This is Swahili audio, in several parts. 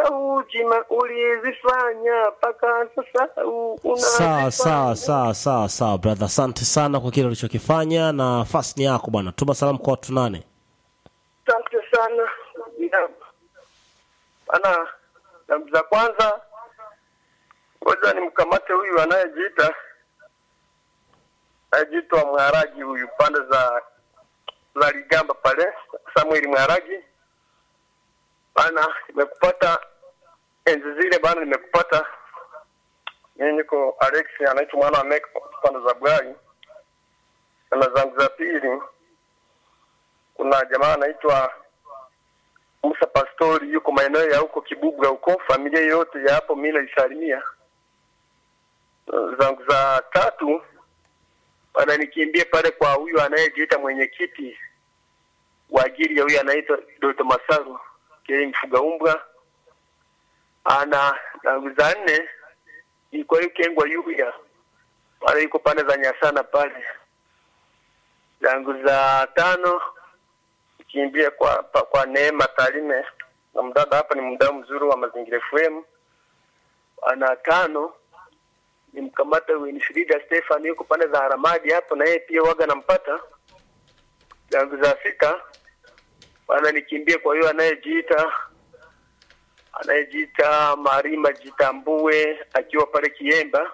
sahau jima ulizifanya mpaka sasa u- sawa unazifanya. sawa sawa sawa sawa brother asante sana kwa kile ulichokifanya na nafasi ni yako bwana tuma salamu kwa watu nane Asante sana Ya. bana. Jambo za kwanza, ngoja nimkamate huyu anayejiita anayejiitwa Mharagi, huyu pande za za Ligamba pale, Samuel Mharagi bana, nimekupata enzi zile bana, nimekupata mimi. Niko Alex anaitwa mwana wa Mek pande za Bwai. Na zangu za pili kuna jamaa anaitwa Musa Pastori yuko maeneo ya huko Kibubwa huko, familia yote ya hapo mimi naisalimia. Uh, Zangu za tatu wananikimbia pale kwa huyu anayejiita mwenyekiti wa ajili ya huyu anaitwa Doto Masaru kile mfuga umbwa. Ana zangu za nne ni kwa hiyo Kengwa Yuya pale yuko pande za Nyasana pale. Zangu za tano kimbia kwa pa, kwa Neema Talime na mdada hapa ni mdau mzuri wa Mazingira FM. Ana tano ni mkamata Winfrida Stefan yuko pande za Haramadi hapo, na yeye pia waga nampata. Zangu za sita bana nikimbie kwa hiyo anayejiita anayejiita Marima Jitambue akiwa pale Kiemba.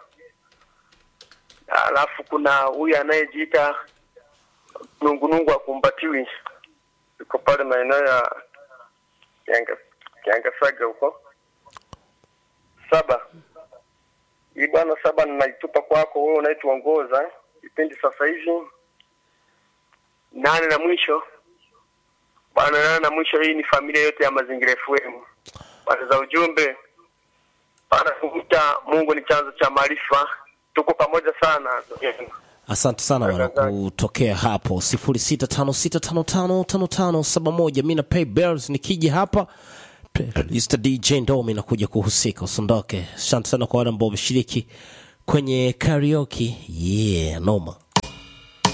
Alafu kuna huyu anayejiita Nungunungu akumbatiwi yuko pale maeneo ya Kianga Kiangasaga huko. Saba hii bwana, saba ninaitupa kwako wewe unaituongoza kipindi sasa hivi. Nane na mwisho bwana, nane na mwisho, hii ni familia yote ya Mazingira FM. Bwana za ujumbe bwana, kuvuta Mungu ni chanzo cha maarifa. Tuko pamoja sana. asante sana bwana kutokea hapo sifuri sita tano sita tano tano tano tano saba moja mi na pay bells nikija hapa Mr. dj ndomi nakuja kuhusika usiondoke asante sana kwa wale ambao wameshiriki kwenye karaoke yeah noma